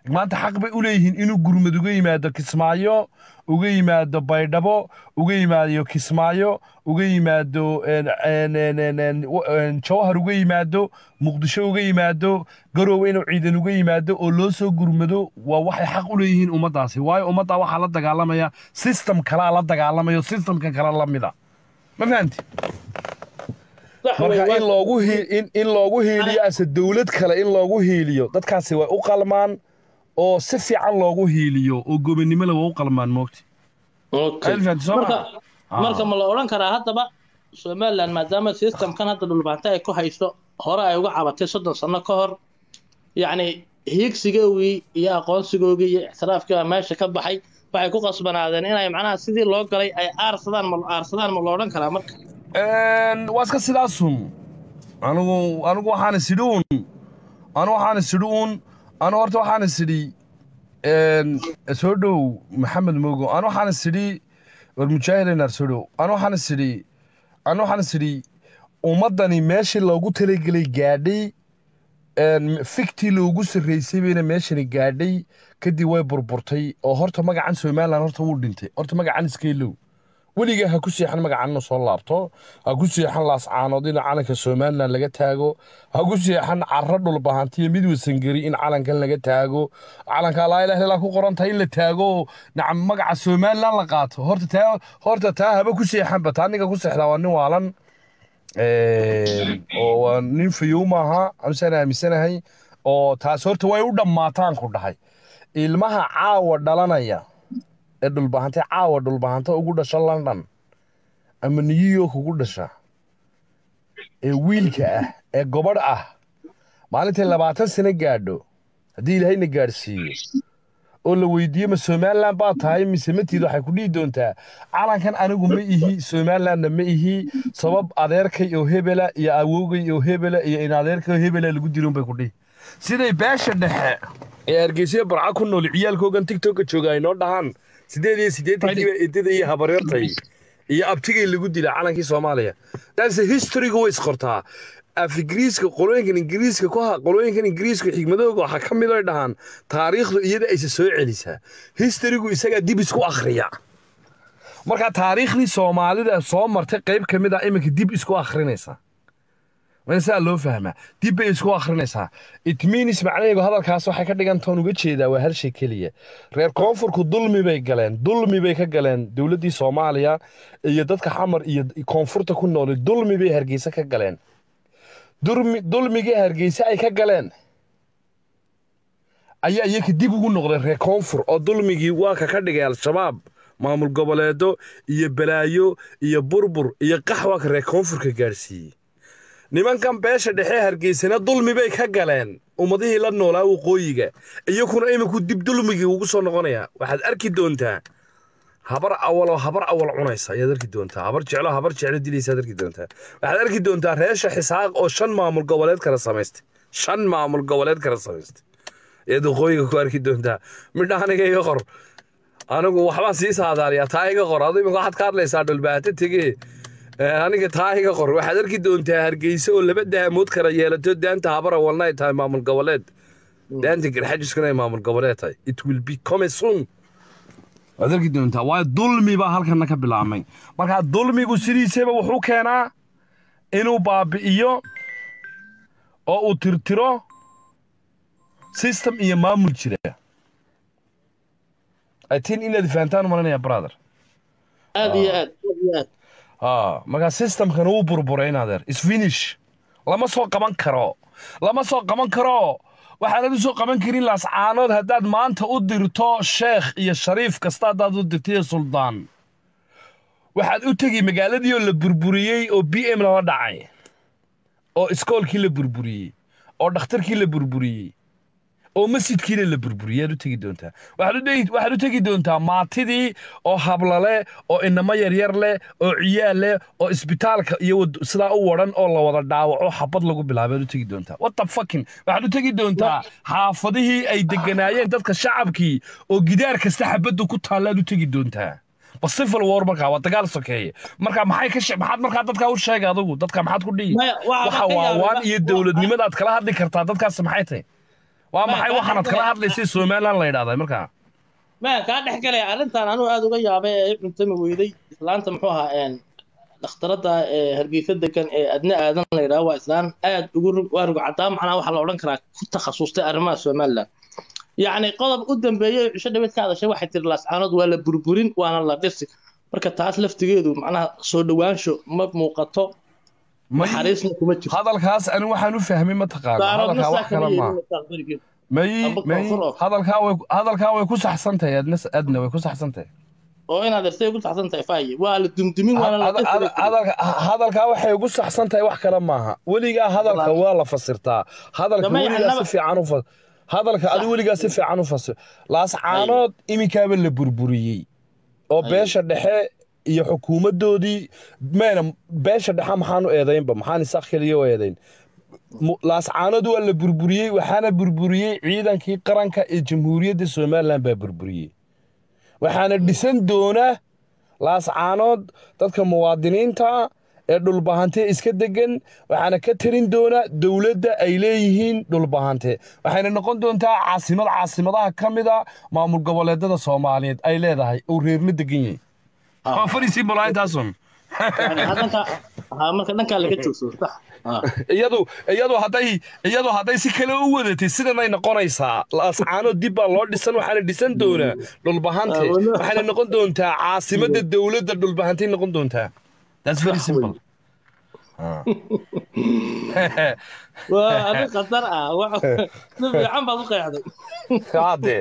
maanta xaq bay u leeyihiin inuu gurmad uga yimaado kismaayo uga yimaado baydhabo uga yimaado kismaayo uga yimaado een, een, een, een, een, w- een, jawhar uga yimaado muqdisho uga yimaado garoowe inuu ciidan uga yimaado oo loo soo gurmado waa waxay xaq u leeyihiin ummaddaasi waayo ummaddaa waxaa la dagaalamaya system kalaa la dagaalamayo systemka kale la mida ma fahanti sax wey, marka waa- in loogu hii- in, in loogu hiiliyo ase dowlad kale in loogu hiiliyo dadkaasi way u qalmaan oo si fiican loogu hiiliyo oo gobonimo le way u qalmaan moogti Okay. Elfant, soo marka ma? marka ma la odhan karaa haddaba somaliland maadaama systemkan hadda dhulbaanta ay ku hayso hore ay uga cabatay soddon sano ka hor yacni hiigsigoogii iyo aqoonsigoogii iyo ixtiraafkii baa meesha ka baxay waxay ku qasbanaadeen inay macnaha sidii loo galay ay aarsadaan ma aarsadaan ma la odhan karaa marka Een, waa iska sidaasun anigu anigu waxaan isidhi un anigu waxaan isidhi un anigu horta waxaan isidhi een, soo dhow maxamed mogo anigu waxaan isidhi war mujaahidinar soo dhow anigu waxaan isidhi anigu waxaan isidhi ummaddani meeshii loogu talagelay gaadhay een, fiktii loogu sarreysay bayna meeshani gaadhay kadib way burburtay oo horta magacan somaliland horta wuu dhintay horta magacan iskeelow weligaa ha ku seexan magacanna soo laabto ha ku seexan laascaanood in calanka somalilan laga taago ha ku seexan caro dhulbahantiyo mid wasangeri in calankan laga taago calanka laa ilaha illallah ku qoran tahay in la taago nacam magaca somalilan la qaato horta taa horta taa haba ku seexanba taa ninka ku seexdaa waa nin waalan Een, oo waa nin fayow maaha anusaan aaminsanahay oo taas horta way u dhammaataan ku dhahay ilmaha caawa dhalanaya ee dhulbahante caawa dhulbahanta ugu dhasha london ama new york ugu dhasha ee wiilka ah ee gobadh ah maalintay labaatan sano gaadho haddii ilaahayna gaadhsiiyo oo la weydiiyo ma somaliland baa tahay mise matiid waxay ku dhihi doontaa calankan anigu ma ihi somalilandna ma ihi sabab adeerkay oo hebela iyo awowgay oo hebela iyo in adeerkay oo hebela lagu diron bay ku dhihi siday beesha dhexe ee hargeysa barca ku nool ciyaalkoogan tiktoka jooga ay noo dhahaan sideed iyo siddeetankiiba edada iyo habaryartay iyo abtigay lagu dila calankii soomaaliya taase historyga way isqortaa af ingiriiska qolooyinkan ingiriiska ku ha qolooyinkan ingiriiska xigmadooga waxaa ka mid ay dhahaan taariikhdu iyada aysa soo celisaa historygu isagaa dib isku akhriya marka taariikhdii soomaalida soo martay qayb ka mid ah iminka dib isku akhrinaysa waa in saa loo fahmaa dib bay isku akhrinaysaa it means macnaheedu hadalkaas waxay ka dhigan toon uga jeedaa waa hal shay keliya reer koonfurku dulmi bay galeen dulmi bay ka galeen dowladdii soomaaliya iyo dadka xamar iyo koonfurta ku nool dulmi bay hargeysa ka galeen dulmi dulmigii hargeysa ay ka galeen ayaa iyaka dib ugu noqday reer koonfur oo dulmigii waa ka ka dhigay al-shabaab maamul goboleedo iyo balaayo iyo burbur iyo qaxwa ka reer koonfurka gaadhsiiyey nimankan beesha dhexe hargeysana dulmi bay ka galeen ummadihii la noolaa waqooyiga iyakuna iminku dib dulmigii ugu soo noqonaya waxaad arki doontaa habar awaloo habar awal cunaysa ayaad arki doontaa habar jeclo habar jeclo dilaysaad arki doontaa waxaad arki doontaa reesha xisaaq oo shan maamul goboleed kala samaystay shan maamul goboleed kala samaystay ayaad waqooyiga ku arki doontaa midha aniga iga qor anigu waxbaan sii saadaaliyaa taa iga qor adu imika waxaad ka hadlaysaa dhulbaata tegee aniga taa iga qor waxaad arki doontaa hargeysa oo laba daamood kala yeelato daanta habar awalna ay tahay maamul goboleed daanta garxajiskuna ay maamul goboleed tahay it will be come soon waad arki doontaa waayo dulmi baa halkana ka bilaabmay marka dulmigu sidiisaba wuxuu keenaa inuu baabi'iyo oo uu tirtiro system iyo maamul jira atin inaad fahantaan malanaya brother aad iyo aad aad iyo aad aa marka systemkan wuu burburay inadeer isfinish lama soo qaban karo lama soo qaban karo waxaanad u soo qaban karin laascaanood haddaad maanta u dirto sheekh iyo shariif kasta haddaad u dirto iyo suldaan waxaad u tegi magaaladii oo la burburiyey oo b m lala dhacay oo iskoolkii la burburiyey oo dhakhtarkii la burburiyey oo masjidkiina la burburiyay aad u tegi doontaa waxaad u dhegi- waxaad u tegi doontaa maatidii oo hablale oo inamo yaryar leh oo ciyaal leh oo isbitaalka iyo wad- sidaa u waran oo la wada dhaawaco xabad lagu bilaabay aad u tegi doontaa what the fucking waxaad u tegi doontaa xaafadihii ay deganaayeen dadka shacabkii oo gidaar kasta xabaddu ku taalla aad u tegi doontaa ba civil war markaa waa dagaal sokeeye marka maxay ka she- maxaad markaa dadkaa u sheegay adigu dadka maxaad ku dhihi Maya, waxaa waxa ka waa yaabay- waan iyo dowladnimadaad kala hadli kartaa dadkaas maxay tahay waa Ma- maxay ma- waxaanad kala hadlaysay somaliland la yidhahdaa markaa maan kaa dhex galaya arrintan anuu aada uga yaabay ee i cuntami weyday islaanta muxuu ahaa een dhakhtarada ee hargeysa degan ee adna aadan la yidhaha waa islaan aad ugu rug waa rug cadaa macnaa waxaa la odhan karaa ku takhasustay arrimaha somaliland yacni qodob u dambeeyey cisho dhaweed ka hadashay waxay tiri laascaanood waa la burburin waana la dhisi marka taas laftigeedu macnaha soo dhowaansho ma muuqato may naxariisna kuma jirto hadalkaas ani waxaan u fahmay mataqaana daaroodna hadalkaa wax saa kama kale maaha yeelin mustaqbalkeedu may Amba may koonfur oo. hadalkaa way hadalkaa way ku saxsan tahay adna adna way ku saxsan tahay oo inaad ersay ugu saxsan tahay faaye waa la dumdumin waana la Hada- dhisi hada- hadalka hadalkaa waxay ugu saxsan tahay wax kale maaha weligaa hadalka Walaal. waa la fasirtaa hadalka Damay weligaa si annaba- fiican u fas hadalka adi weligaa si fiican u fasir laascaanood iminkaaba la burburiyey oo Ay. beesha dhexe iyo xukuumadoodii meena beesha dhexe maxaan u eedaynba maxaan isaaq keliya u eedayn Mu- laascaanood waa la burburiyey waxaana burburiyey ciidankii qaranka ee jamhuuriyadda somaliland baa burburiyey waxaana dhisan doona laascaanood dadka muwaadiniinta ee dhulbahante iska degan waxaana ka tarin doona dowladda ay leeyihiin dhulbahante waxayna noqon doontaa caasimad caasimadaha ka mida maamul goboleedada soomaaliyeed ay leedahay oo reerla degan yahay Ah. waa fariisii bolaaintaasun Yani haddanka ha marka dhankaa laga joogsado sax Ah. iyadu iyadu hadday iyadu hadday si kale u wadatay sidanay noqonaysaa laascaanood dib baa loo dhisan waxaana dhisan doonaa dhulbahante Ah, wala- waxayna noqon doontaa caasimada dowladda dhulbahantay noqon doontaa that's very simple Ah. waa arrin khatar ah Wa- si fiican baad u qeexday Hade.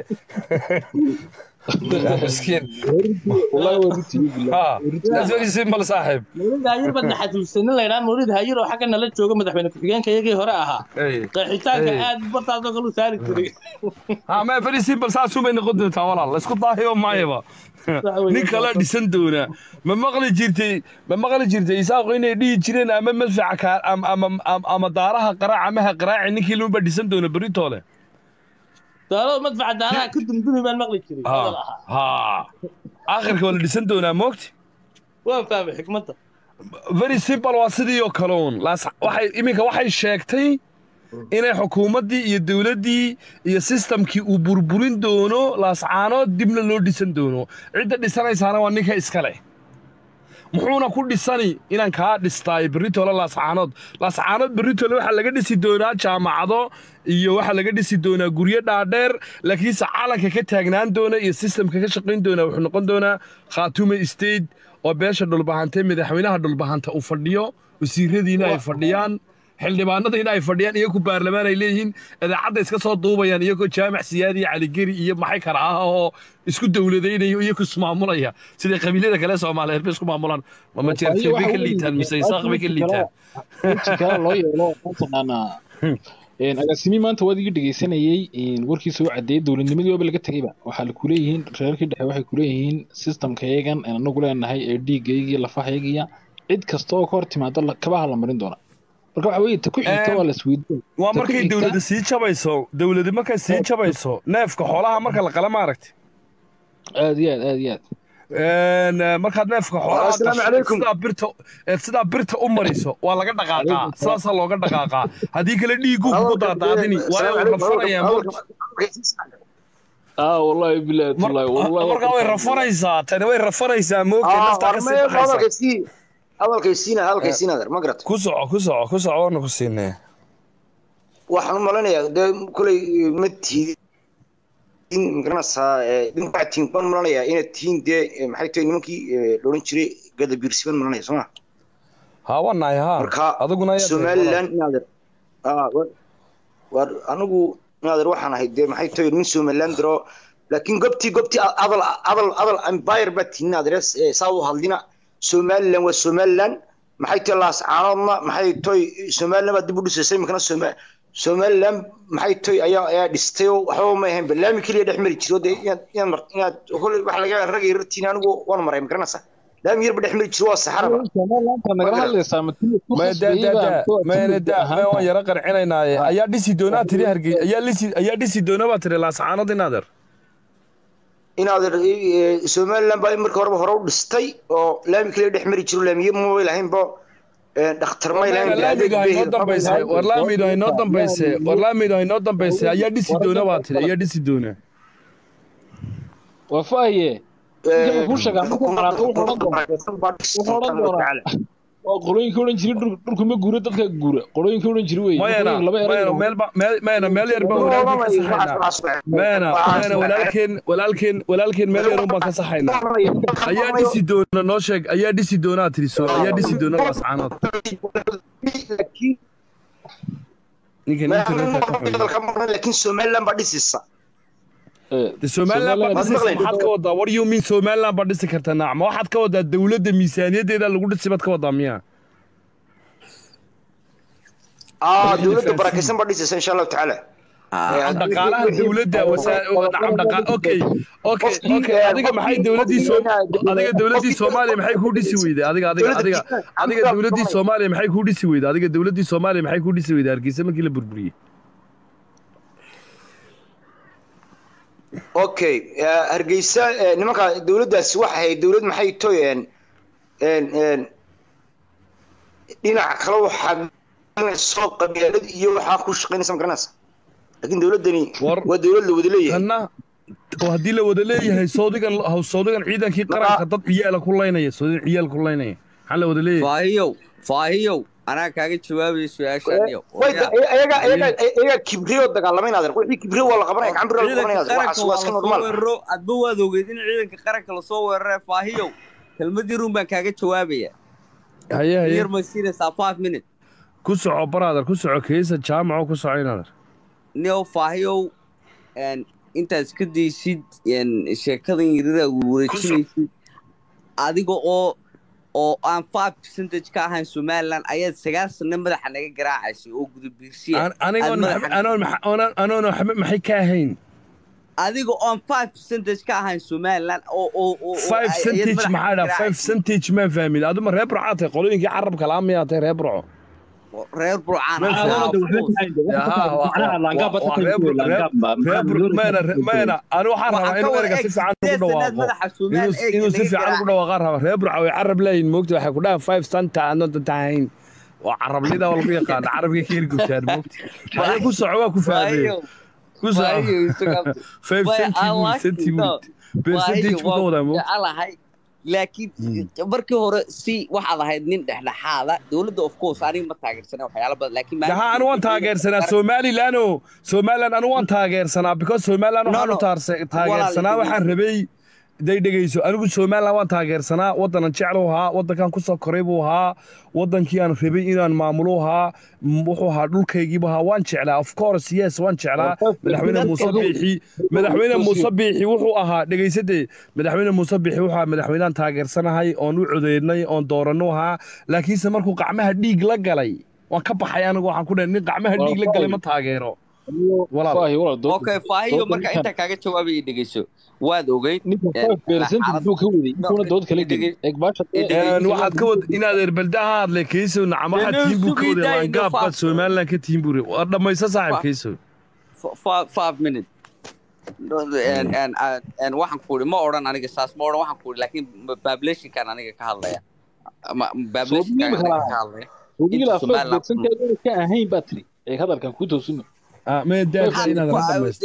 Miskiin. والله وريتي Ah, that's very simple saaxiib. mawlid hayir baad naxasuusanin la yidhaha mawlid hayir oo xagga nala jooga madaxweyne ku-xigeenka iyagii hore ahaa Hey. qeexitaanka Hey. aad bartaasoo kale u saari jiray Ah, ma very simple saas umay noqon doontaa walaal. La isku daahiyo maayaba. Nin kala dhisan doona. Ma maqli jirtay, ma maqli jirtay isaaqo inay dhihi jireen ama madfaca ka ama ama ama- ama daaraha qaraac ama ha qaraaci ninkii lumba dhisan doona beritoole. daalo madfaca daaraha ka dumdumi baan maqli jiray hadal Ha. ahaa Ha. Aakhirka waa la dhisan doonaa moogti. waan fahmay xikmadda very simple waa sidii oo kale uun Laas- waxay iminka waxay sheegtay inay xukuumaddii iyo dowladdii iyo sistamkii uu burburin doono laascaanood dibna loo dhisan doono cidda dhisanaysaana waa ninka iska leh muxuuna ku dhisani inaan kaa dhistaay berritole laascaanood laascaanood berritole waxaa laga dhisi doonaa jaamacado iyo waxaa laga dhisi doonaa guryo dhaadheer laakiinse calanka ka taagnaan doona iyo sistamka ka shaqayn doona wuxuu noqon doonaa khaatume state oo beesha dhulbahante madaxweynaha dhulbahanta uu fadhiyo wasiiradiina ay fadhiyaan xildhibaanadiina ay fadhiyaan iyagu baarlamaan ay leeyihiin idaacadda iska soo duubayaan iyagoo jaamac siyaadi iyo caligeri iyo maxay kala ah oo isku dowladaynayo iyagu ismaamulaya sida qabiilada kale soomaaliyeed bay isku maamulaan mama jeertay bay ka liitaan mise isaaq bay ka liitaan weji kale loo yeelo mataqaanaa agaasimi maanta waad iga dhegeysanayey warkiisa u cadeeyey dowladnimadii waaba laga tegeyba waxaa la kuleeyihiin reerkii dhexe waxay kuleeyihiin systemkayagan aan anagu leenahay ee dhiigaygiiyo lafahaygiya cid kasta oo ka hor timaado la- kabaha la marin doona marka waxa weeye ta ku xigta waa la isweydiin waa Ta ku markay xigta- dowladda sii jabayso dowladda markay sii jabayso neefka xoolaha marka la qala maaragtay aad iyo aad aad iyo aad Een, eh, markaad neefka xoolaha Assalaamu gasho, calaykum. sidaa birta eh, sidaa birta u mariso waa laga dhaqaaqaa sidaasaa looga dhaqaaqaa haddii kale dhiigu kugu daadaadini waayo uu rafanayaa aa wallahi bilahi wallahi wallahi markaa way rafanaysaa tani way rafanaysaa moogta naftaa ka sii baxaysa hadalkaysiina hadalkaysiina adeer ma garata ku soco ku soco ku soco waana ku siinee waxaan u malanayaa dee koley ma tiidin magaranaysaa waxaad tihin baan malanayaa inaad tihiin dee maxay tahay nimankii loodhan jiray gadabiirsi baan malanaya soo ma haa waa nahay haa marka adiguna ayaad somaliland inaadeer war anigu inaadeer waxaan ahay dee maxay tahay nin somaliland daro laakiin gobtii gobtii adal adal adal empire baa tihin inaadeer eh, saa u hadlina somaliland waa somaliland maxay tahay laascaanoodna maxay tahay somaliland baa dib u dhisaysay imikana soma somaliland maxay tahay ayaa ayaa dhistay oo waxba ma ahayn barnaamij keliya dhex mari jiro dee inaad inaad mar inaad kole wax laga rag iyo rartiin anigu waan maray magaranaysaa laami yarba dhex mari jiro waa saxaraba Somaliland-ta nagala hadlaysaa ma tii ku maya daa khasbayey daa baa daa kuwa maya timid daa maya waan ahaanta. yara qarcinaynaye ayaa dhisi doonaa tiri hargey ayaa lisi ayaa dhisi doona baa tiri laascaanood inaadeer inaad somaliland baa marka horeba hore u dhistay oo laami keliya dhex mari jiro laamiye mobile ahaynba een, dhakhtar maylan war laamidu ha inoo dambayse war laamidu ha inoo dambayse war laamidu ha inoo dambayse ayaa dhisi doona baa tiri ayaa dhisi doona waa faaye ninkan kuu sheegaa markuu qaraaqo wuxuu odhan doonaa wuxuu odhan doonaa waa qolooyinkii odhan jiray dhul- dhulku ma guura dadka guura qolooyinkii odhan jiray wey mayana laba mayana eray meel ba meel mayana meel yar baan walaalkeen ka saxaynaa mayana mayana walaalkeen walaalkeen walaalkeen meel yar un baan ka saxaynaa ayaa dhisi doona noo sheeg ayaa dhisi doonaa tiri soo ayaa dhisi doona lascaanood ninkan internetka ka xoogay laakiin somaliland baa dhisisa de somaliland baa dhisaysa maxaad ka wadaa what do you mean somaliland baa dhisi karta nacma waxaad ka wadaa dowladda miisaaniyaddeeda lagu dhisi baad ka wadaa miya aa dowladda barakaysan baa dhisisa insha allahu tacaala dhaqaalaha dowladda nacam dhaqa okay okay okay adiga maxay dowladdii soo adiga dowladdii soomaaliya maxay kuu dhisi weyday adiga adiga adiga adiga dowladdii soomaaliya maxay kuu dhisi weyday adiga dowladdii soomaaliya maxay kuu dhisi weyday hargeysa markii la burburiyey okay eh, hargeysa eh, nimanka dowladdaasi waxay ahayd dowlad maxay toyeen dhinaca kale waxaa soo qabyaalad iyo waxaa ku shaqaynaysa magaranaysa laakiin dowladdani War- waa dowlad la wada leeyahay tanna oo haddii la wada leeyahay soodigan soodigan ciidankii qaranka dad ciyaala ku laynaya soodigan ciyaal ku laynaya maxaa la wada leeyahay faahiyow faahiyow anaa kaaga jawaabaya su-aashaaniyo Way- ayaga ayaga ayaga kibriyo dagaalamay naadir wixii kibriyo waa la qabanaya gacan bir waa la ciidanka qabanaya waxaas qaranka waa waa iska lasoo normaal weeraro adba waad ogeyd in ciidanka qaranka lasoo weerare faahiyow kelmadii run baan kaaga jawaabaya haye haye yar ma siinaysaa five minute ku soco brother ku soco keesa jaamaco ku soco inaadar nio faahiyow een, intaad iska daysid een, sheekadan yarida wareejinaysid adiga oo oo aan five percentage ka ahayn somaliland ayaad sagaal sano madaxa naga garaacaysay oo gudabiirsiya anigoon anoon anoon waxba maxay ka ahayn adiga oon five percentage ka ahayn somaliland oo oo oo oo five ayaad centage madaxa maxaa dhaa naga five garaacaysa. centage maa fahmin aduma reer burcaa tahay qolooyinkii carabka laa miyaa tahay reer burco reer burcaan Ma ahaa, fahmin. of course. mayna ani waxaan rabaa inuu erga si fiican ugu dhawaaqo inuu inuu si fiican ugu dhawaaqaan rabaa reer burca way carab leeyihin moogta waxay ku dhahaan five centa aadnota tahayn waa carablida waa lagu yaqaana carabka ka hergubtaan moogta waxay ku soco waa ku fahmeen ku soco five centi percentage buu ka wadaa moogta jecelahay laakiin markii hore si waxaad ahayd nin dhexdhexaada dowladda of course aniga ma taageersana waxyaala badan laakiin jaha anu waan taageersanaa somaliland o somaliland anu waan taageersanaa because somaliland No, waxaan u no. taarse- taageersanaa Walaal, waxaan rabay day dhegeyso anigu somaliland waan taageersanaa waddanan jeclu ahaa waddankan kusoo koray buu ahaa waddankii aan rabay inaan maamulo ahaa m- wuxuu ahaa dhulkaygiibu ahaa waan jeclaa of course yes waan jeclaa madaxweyne muuse biixi madaxweyne muuse biixi wuxuu ahaa dhegeysade madaxweyne muuse biixi wuxuu ahaa madaxweynehan taageersanahay oon u codeynay oon dooranno ahaa laakiinse markuu gacmaha dhiig la galay waan ka baxay anigu waxaan ku dhahay nin gacmaha dhiig la galay ma taageero walaal Faahi, walaal, dood- okay faahiyo dood marka ninkan- intaa kaaga jawaabaya dhegeyso waad ogeyd ninkan Eh, five percent xaalad- buu ka waday intuuna dood kala gelin Dhege- eeg baasha dhege- Een, waxaad ka wad inaad erbelda ha hadle keyso nacam waxaad Dee, tihiin buu ka sugii waday daayna laangaab baad faafo. somaliland ka tihiin buu waa dhammayso saaxib Fa- keyso f- fi- five minute En- en- en- en waxaan ku uri ma odhan aniga saas ma odhan waxaan ku uri laakiin populationkan aniga ka hadlaya Ma- populationkan Soo aniga dhiibi ka hadlaya wadiila inta five Somaliland- percent adoona ka ahayn baa tiri eeg hadalkan kuu toosino Ah, mee daadsa Waxaan inaad ku- la dhamaysto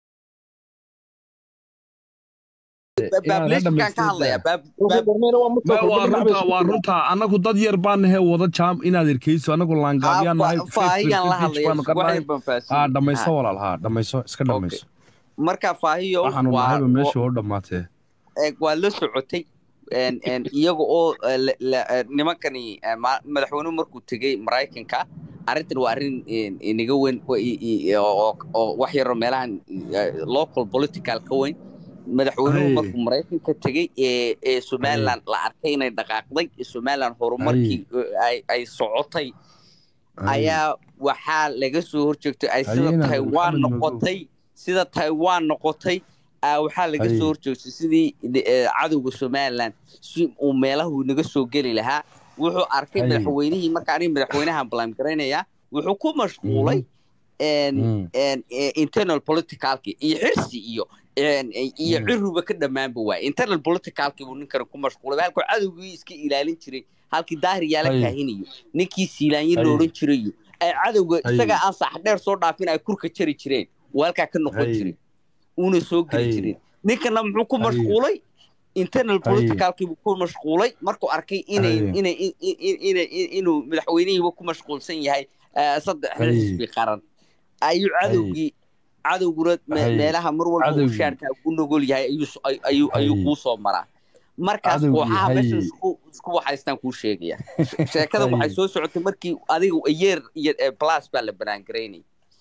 populationkan ka hadlaya Pop- Wuxuu pop- darnayna waa Ma- mustaqbal waa dhinac bay runtaa isku waa jiraan. runtaa annagu dad yar baan nahay wada jaam inaad erkeyso annagu laangaabyaan nahay fa- faahiyaan la hadlaya baanu ka waxay nahay banfaasiin. haa dhammayso Ha. walaal haa dhammayso iska dhammayso marka faahiyo waxaanu waa nahayba meesha oo dhammaatee eeg waa la socotay en- en iyaga oo eh, la- la- eh, nimankani eh, ma- madaxweynuhu markuu tegey maraykanka arrintan waa arrin en- inaga weyn oo i- i- oo oo wax yaroo meelahan eh, local political ka weyn madaxweynuhu Ay. markuu maraykanka tegey ee ee somaliland la arkay inay dhaqaaqday ee somaliland horumarkii eh, ay ay socotay ayaa waxaa laga soo horjeegtay ay sida Ayena, taiwan Maxamed Madow. noqotay sida taiwan noqotay aa waxaa laga Ay. soo horjeegtay sidii eh, cadowga somaliland si uu meelahu naga soo geli lahaa wuxuu arkay Ay. madaxweynihii marka aniga madaxweynahan blame garaynaya wuxuu ku mashquulay een, Mm. een, eh, internal politicalki iyo xirsi iyo een, iyo Mm. ciruba ka dhammaanba waay internal politicalki buu ninkan ku mashquulay halkuu cadowgii iska ilaalin jiray halkii daahir yaala Hay. kaahinayo ninkii siilaanyo Hay. la odhan jirayo ay cadowga Hay. isaga aan sax dheer soo dhaafin ay kurka jari jireen uu halkaa ka noqon Hay. jiray uuna soo geli Hay. jirin ninkana muxuu ku Hay. mashquulay internal Hay. politicalkii buu ku mashquulay markuu arkay inay Hay. inay in- in- inay inuu madaxweynihiiba ku mashquulsan yahay eh, saddex Hay. xisbi qaran ayuu cadowgii cadowguna me- Hay. meelaha mar walba uu Cadowgii. shaarka u nugul yahay ayuu s- ay- ayuu ayuu Hay. kuu soo maraa markaas Cadowgii, kooxaha hay. meesha isku isku waxaystaan kuu sheegaya sheekada Hay. waxay soo socotay markii adiga yeer iyo eh, plus baa la banaangaraynay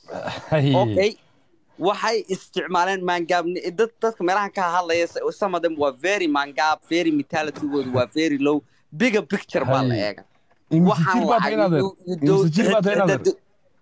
Hay. okay waxay isticmaaleen mangaab dad dadka meelahan ka hadlaya some of them waa very mangaab very mentalitygoodu waa very low bigger picture baa la Hay. eega Imse waxaan jir baa tahay lacag inaadeer iyo- iyo imse jir baa tahay dow- inaadeer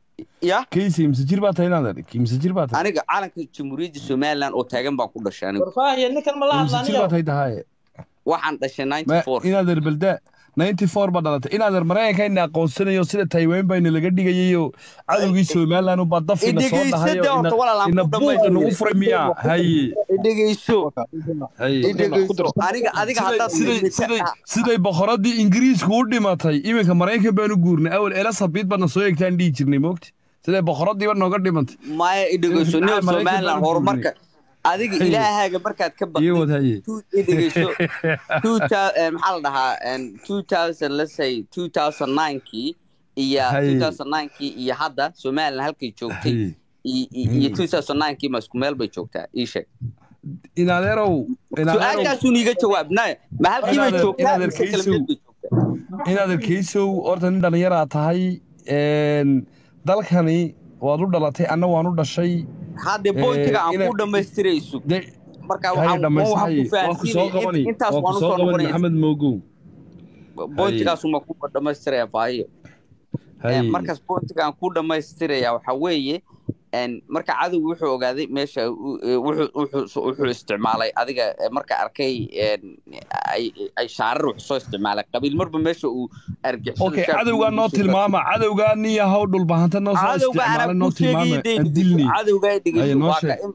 ya kaysi imse jir baa tahay inaadeer imse jir baa tahay aniga calanka jamhuuriyadda somaliland oo taagan baan ku dhashay anigu warfaahiya ninkan ma la imse jir baa hadlaaniyo tahay tahay waxaan dhashay Ma- ninety four inaadeer balda 94 baa dhalatay inaadeer maraykanka aqoonsanayo sida taiwan bayna laga dhigayayo cadowgii somaliland baa dafina soo Idhegeyso dhahayo dee horta walaalaan ina ku buuqa nagu dhamaystire. furay miyaa haye dhegeyso haye dhegeyso aniga adiga siday haddaad siday siday siday boqoradii ingiriisku u dhimatay iminka maraykan baanu guurnay awal elasabiid baadna soo eegtaan dhihi jirnay moogti siday boqoradiiba nooga dhimatay maya dhegeyso Maxaa nin Maraykan somaliland baan horumarka adiga Haye. ilaahaaga markaad ka iyo baqdid wad haye two- dhegeyso two thou- eh, maxaa la dhahaa en, 2000 let's say 2009kii iyo Haye. 2009kii iyo hadda somaliland halkay joogtay haye i- i- iyo 2009kii ma isku meel bay joogtaa ii sheeg inaadeerow inaadeerow su-aashaasuun iiga jawaab naya ma halkii bay Inaadeer- joogtaa inaadeer mise kala kaysow. meel bay joogtaa inaadeer kaysow horta nin dhallinyaraa tahay een, dalkani waad u dhalatay anna waan u dhashay hadde bointiga aan ina- ku dhammaystirayso de marka haye waxaan dhammaysta waxaan haye ku waa ku soo qabani fahansiinaya intaas waa ku waan soo usoo qabani noqonaya maxamed moogow bointigaasuma ku dhammaystiraya baayo haye markaas bointiga aan ku dhammaystiraya waxa weeye en, marka cadowgu wuxuu ogaaday meesha u- e, wuxuu wuxuu- wuxuu isticmaalay adiga e, marka arkay en, ay ay shaarar wuxuu soo isticmaalay qabiil marba meesha uu argixisada okay shaarka cadowgaa uu noo soo tilmaama cadowgaa nin yahow dhulbahanta noo soo cadowga isticmaala anaa noo ku sheegayay tilmaama aan dilni dee cadowga Haye, dhegeyso noo waa ka sheeg. in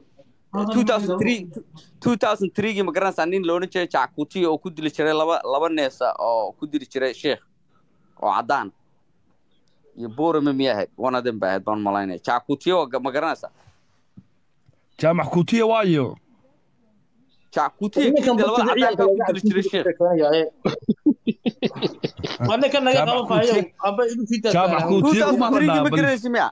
2003 2003gii ma garanaysaa nin la odhan jiray jackuti oo ku dili jiray laba laba neesa oo ku dili jiray sheekh oo caddaan iyo borame miya ahayd one of them ba ahayd baan malaynaya jackuti oo ma garanaysaa jaamac kutiya waayo jackuti ninkan labada batiga caddaanka ku dili jiray sheekh waa ninkan naga Jaamac qaban faayo Kuutiye- amba igu fiita Jaamac Kuutiye kuma 2003gii hadlaa ma bal garanaysa miya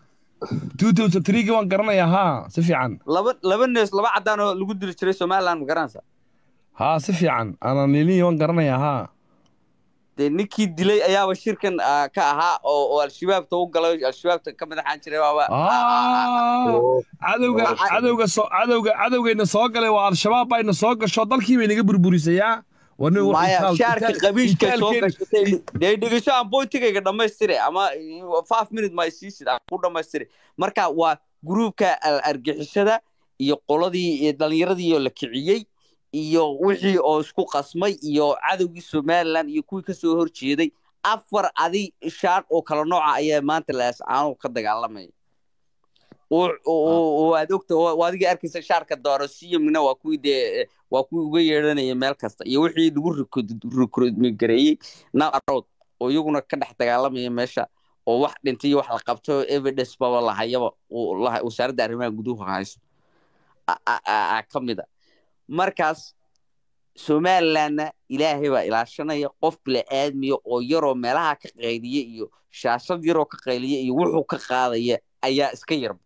2003 waan garanayaa haa si fiican laba laba nees laba caddaan oo lagu dili jiray somaliland ma garanaysaa haa si fiican ana nilii waan garanayaa haa dee ninkii dilay ayaaba shirkan ah, ka ahaa oo oo al-shabaabta u galay al-shabaabta ka madaxaan jiray waaba Ah, cadowga Waxa- cadowga soo cadowga cadowgayna soo galay waa al-shabaab bayna soo gasho dalkii bay naga burburisayaa waa nin wax maya itaal- shaarka itaal- qabiishka soo itaalkeena- gashatay dee dhegeyso aan bointigayga dhammaystire ama five minute ma isiisid aan ku dhammaystire marka waa gruubka al- argixisada iyo qoladii iyo dhalinyaradii oo la kiciyey iyo wixii oo isku qasmay iyo cadowgii somaliland iyo kuwii kasoo horjeeday afar adi shaar oo kala nooca ayaa maanta laascaano ka dagaalamaya oo oo- oo aad ogta oo adiga arkaysa shaarka doorasiyamna waa kuwii dee waa kuwii uga yeedhanaya meel kasta iyo wixii lagu recruitment-gareeyey narood oo iyaguna ka dhex dagaalamaya meesha oo wax dhintay iyo wax la qabto evidence baba lahayaba uu laha- wasaaradda arrimaha guduhu hayso a- a- a- a- ka mid a markaas somalilandna ilaahay baa ilaashanaya qof bili-aadmiya oo yaroo meelaha ka qayliya iyo shaashad yaroo ka qayliya iyo wuxuu ka qaadaya ayaa iska yarba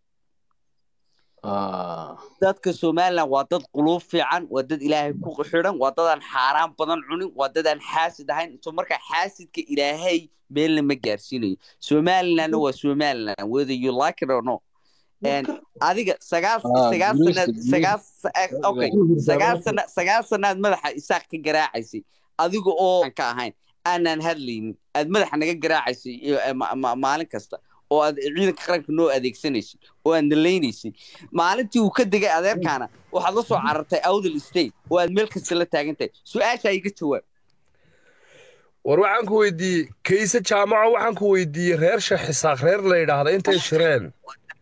dadka somaliland waa dad quluub fiican waa dad ilaahay ku xidhan waa dadaan xaaraan badan cunin waa dadaan xaasid ahayn so marka xaasidka ilaahay meelna ma gaarsiinayo somalilandna waa somaliland whether you like it or no And adiga sagaal Ah, sagaal guuleysta, sanaad sagaal sa- eh, okay sagaal sana sagaal sanaad madaxa isaaq ka garaacaysay adiga oo aan ka ahayn aanan hadlaynin aad madaxa naga garaacaysay iyo, eh, ma- ma- maalin kasta oo aad ciidanka qaranka noo adeegsanaysay oo aad nalaynaysay maalintii uu ka degay adeerkaana waxaad la soo carartay awdal state oo aad meel kasta la taagan tahay su-aasha iga jawaab war waxaan ku weydiiyey kayse jaamaco waxaan ku weydiiyey reer sheekh xisaaq reer la yidhaahda intay shireen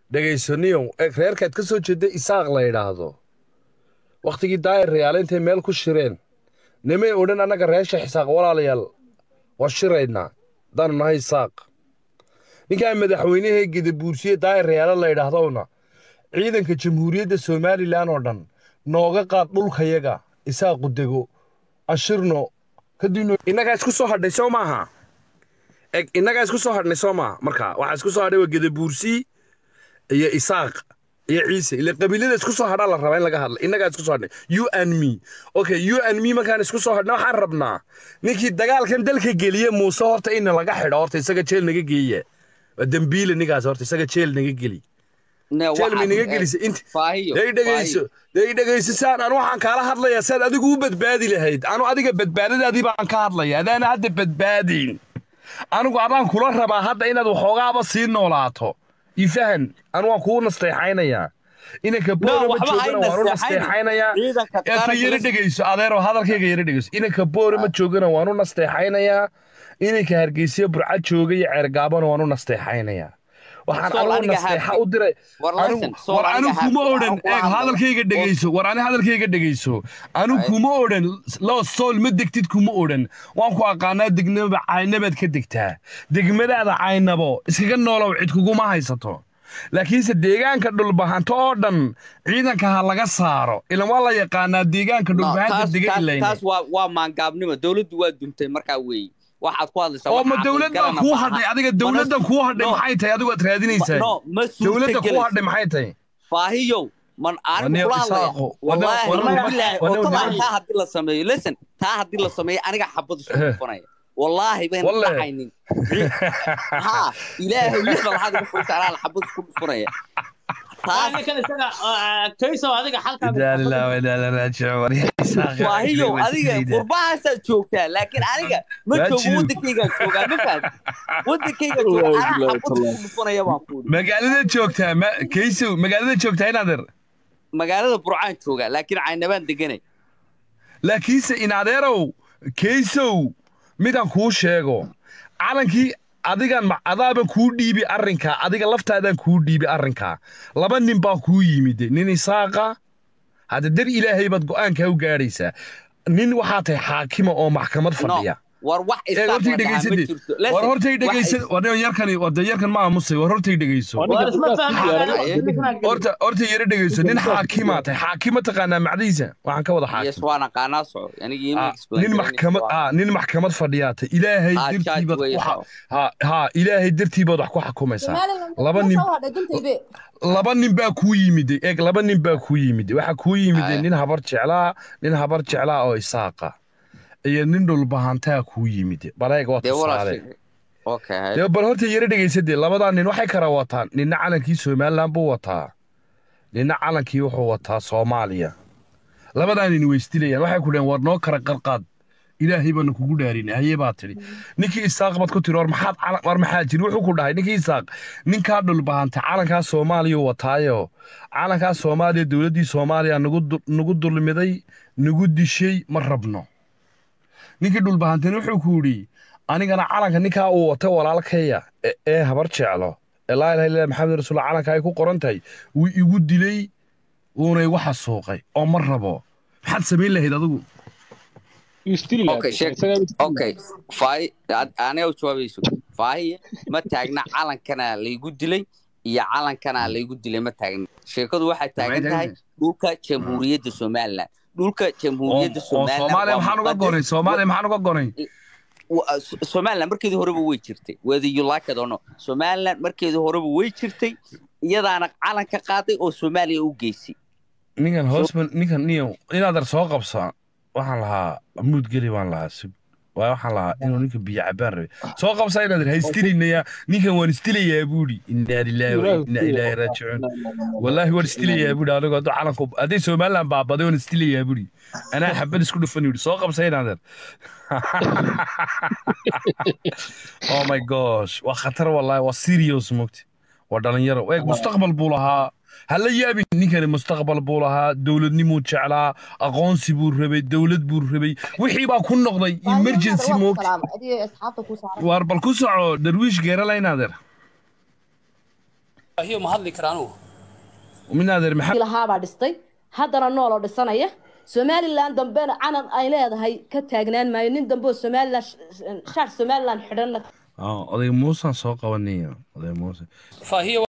dhegaysaniyow eeg reerkaad ka soo jeeda isaaq la yidhaahdo wakhtigii daayir rayaale intay meel ku shireen nimay odhan annaga reesha xisaaq walaalayaal waa shiraynaa haddaanu nahay isaaq ninkaa madaxweynehee gedabuursiye daayir rayaale la yidhaahdowna ciidanka jamhuuriyadda somalilan oo dhan nooga qaad dhulkayaga isaaqu dego ashirno kadibna innagaa isku soo hadhay soo maaha eg innagaa isku soo hadhnay soo maaha marka waxaa isku soo hadhay waa gedabuursi iyo isaaq iyo ciise ile qabiilada isku soo hadhaa la rabaa in laga hadla innagaa isku soo hadhnay you and me okay you and me markaan isku soo hadhna waxaan rabnaa ninkii dagaalkan dalka geliye muuse horta in laga xidho horta isaga jeel naga geeya waa dembiile ninkaas horta isaga jeel naga geli Ne, jeel may waxaad- naga eh, gelisa inta faahiyo day dhegayso day dhegayso saan anu waxaan kaala hadlayaa saad adigu u badbaadi lahayd anu adiga badbaadadaadii baan ka hadlaya adaana hadda badbaadiin anigu adaan kula rabaa hadda inaad waxoogaaba sii noolaato ifahan anu waan kuu nasteexaynayaa inanka boore ma waxba joogana hay waan u nasteexaynin. nasteexaynayaa ciidanka eeto qaranka yara la- dhegayso adeero hadalkayga yara dhegayso inanka boore ma joogana waan u nasteexaynayaa inanka hargeysa burca jooga iyo ceergaabana waan u nasteexaynayaa waxaan Sool anigu aniga nasteexa haafay. u diray War anigu listen, sool war aniga anigu kuma haafay. odhan Waxaan ku eeg hadlaya. hadalkayga dhegayso war ani hadalkayga dhegayso anigu Ay. kuma odhan loo sool ma degtid kuma odhan waan ku aqaanaa degnaba caynabaad ka degtaa degmadaada caynabo iskaga noolow cid kuguma haysato laakiinse deegaanka dhulbahanto oo dhan ciidanka ha laga saaro ilan waa la yaqaanaa deegaanka No, dhulbahanta taas- degan taas- ilayne taas waa waa maangaabnimo dowladdu waa duntay markaa weeye waxaad ku hadlaysaa oo wax ma caqli dowladdan galana kuu maaha. hadhay adiga Mana- dowladdan kuu hadhay no, maxay tahay adigu aad raadinaysaa no ma dowladda kuu suurtagelayso hadhay maxay tahay faahiyow man anigu Waneo kula hadlaya Isaaqo, wallaahi waneo- waneo- billaahi waneo- oo taban waneo- taa haddii la sameeyo listen taa haddii la sameeyo aniga xabad isku Eh. dhufanaya wallaahi bayna Walle. dhacaynin ha ilaahay lixda waxaad ugu furtaa anaa xabad isku dhufanaya taas ninkan isaga ah, kayso adiga halkaa Inaa lillahi wa inaa ilaihi raajicuun. War yaa Isaaq, waahiyo waa adiga isdiidaa. qurbahaasaad joogtaa laakiin aniga ma Waa joogo jiru. wadankaygaan joogaa ma fahad wadankayga jooga Wallaahi, anaa wallaahi, xabad isku dhufanaya baan ku yidhi magaalada joogtaa ma kaysow magaalada joogtaa inaadeer magaalada burcaan joogaa laakiin caynabaan deganay laakiinse inadeerow kaysow midaan kuu sheego calankii adigan ma- adaaban kuu dhiibi arrinkaa adiga laftaadaan kuu dhiibi arrinkaa laba nin baa kuu yimid nin isaaqa hadda dar ilaahay baad go'aankaa u gaadhaysaa nin waxaa tahay xaakima oo maxkamad fadhiya war wax Ee, isaaq hortay la dhahaa ma dhegaysade jirto war Listen, hortay wax dhegaysa is- war yarkani wada yarkan ma aamusay war hortay dhegayso Aniga War isma dadkaas fahmi diyaarada- karaan, ninkan aan gelin. horta horta yara dhegayso nin xaakimaa tahay xaakima taqaanaa macdiisa waxaan ka wada xaakim yes waan aqaanaa soco aniga ima Ah, explain nin garanaysa maxkamad waa- ah nin maxkamad fadhiyaata ilaahay Ah, judge dartiibaad weeye, ku xa- soco. ha ha ilaahay dartiibaad wax ku xukumaysaa laba nin laba nin baa kuu yimid eeg laba nin baa kuu yimid waxa kuu yimid Aye. nin habar jeclaa nin habar jeclaa oo isaaqa iyo nin dhulbahantaa kuu yimid baleeg waa dee walaa tusaale sheegay okay dee bal horta yara dhegaysadee labadaa nin waxay kala wataan ninna calankii somalilan buu wataa ninna calankii wuxuu wataa soomaaliya labadaa nin way isdilayaan waxay ku dhaheen war noo kala qarqaad ilaahay baanu kugu dhaarin haye baa tidhi ninkii isaaq baad ku tiri war maxaad calan war maxaa jiri wuxuu ku dhahay ninkii isaaq ninkaa dhulbahantay calankaa soomaaliya wataayo calankaa soomaaliya dowladdii soomaaliya nagu du- nagu dulmiday nagu dishay ma rabno ninkii dhulbahantayna wuxuu ku yidhi anigana calanka ninkaa uu wata walaalkaya ee- ee habar jeclo ee laa ilaha illa maxamed rasuul calanka ay ku qoran tahay wuu igu dilay wuuna igu xasuuqay oo ma rabo maxaad samayn lahayd adigu Still Okay, lad- sheeg. isagaa still okay faahi aniga u jawaabayso faahiye ma taagna calankana laygu dilay iyo calankana laygu dilay ma taagna sheekadu waxay taagan tahay dhulka jamhuuriyadda somaliland dhulka oo jamhuuriyadda oo somaliland soomaaliya waa maxaan uga muqadas. gonay soomaaliya maxaan uga gonay Wa- So- somaliland markeedii horeba way jirtay whether you like it or not somaliland markeedii horeba way jirtay iyadaana calanka qaaday oo soomaaliya u geysay ninkan hoosman ninkan niyo inaadar soo qabsa waxaan lahaa muud geli baan lahaa sug waa waxaan lahaa inuu ninka biyo cabaan rabay soo qabsa inaadar ha istilinaya ninkan waan istilayaa buuri inaa lilaahi wa inaa ilaahi raajicuun wallaahi waan istilayaa buuri anigoo hadduu calanku hadday somaliland baabaday waan istilayaa buuri anaa xabad isku dhufan yidhi soo qabsa inaadar oh my gosh waa khatar wallaahi waa serious mogti waa dhalinyaro eeg mustaqbal buu lahaa hala yaabin ninkani mustaqbal buu lahaa dowladnimuu jeclaa aqoonsi buu rabay dowlad buu rabay wixii baa ku noqday emergency moogti waar bal ku soco darwiish geerala inaadeer faahiyo ma hadli kara anugu min adeer maxamed lahaabaa dhistay haddana nooloo dhisanaya somalilan dambena calan ay leedahay ka taagnaan maayo nin dambe oo somalilan shaar somalilan xidhanna Ah, oday muusaan soo qabanaya oday muuse faahiyo